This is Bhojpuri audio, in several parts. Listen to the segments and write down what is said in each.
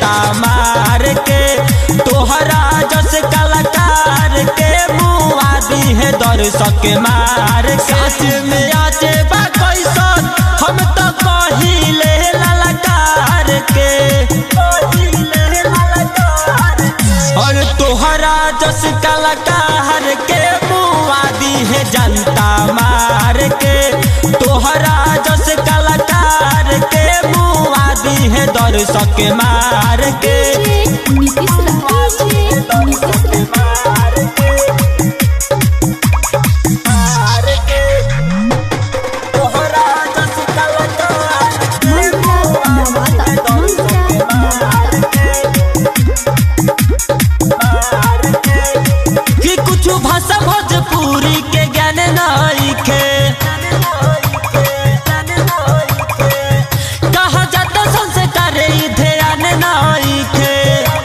जनता मार के तोहरा जस कलाकार के मुआ दी है दर्शक मार साच में आचे बा कैसन हम तो कहिले ललकार के कहिले ललकार और तोहरा जस कलाकार के मुआ दी है जनता मार के तोहरा जस कलाकार के मुआ दी है दर्शक मार के नीतीश राज नीतीश राज तोहरा जस कलाकार मंत्रा नवादा मंत्रा नवादा कि कुछ भाषा भोजपुरी के ज्ञान नइखे कहा जाता संस्कार ई ध्यान नइखे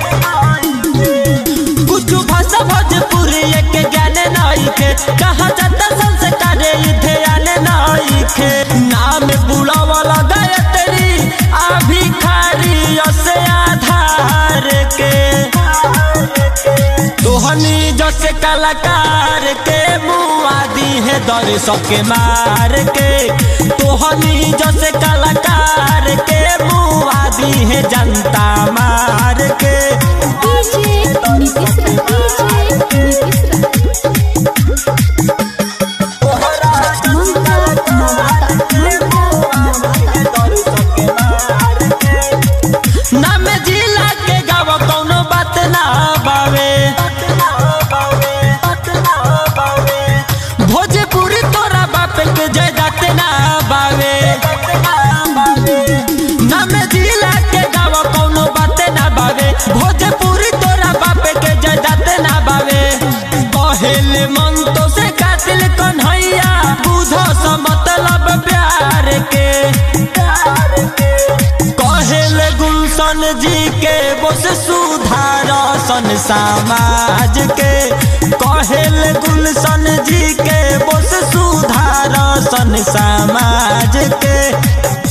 कुछ भाषा भोजपुरी के ज्ञान नइखे कहा जाता संस्कार ई ध्यान नइखे नाम बुलावला गायत्री आ भिखारी से आधार के तोहनी जैसे कलाकार के मुआदी है दर्शक के मार के तोहनी जैसे कलाकार के मुआदी है जनता मार के डीजे नीतीश राज डीजे नीतीश राज मंत्रा नवादा मंत्रा नवादा नाम जिला के गाव कौनो बात ना बावे भोजपुरी तोरा बाप के जयदात ना बावे नाम जिला के गाव कौनो बात ना बावे भोजपुरी तोरा बाप के जयदात ना बावे पहले मन तो से कातिल कन्हैया बुझो स मतलब प्यार के कहेल गुलशन जी के बोस सुधार सन समाज के कहेल गुलशन जी के बोस सुधार सन समाज के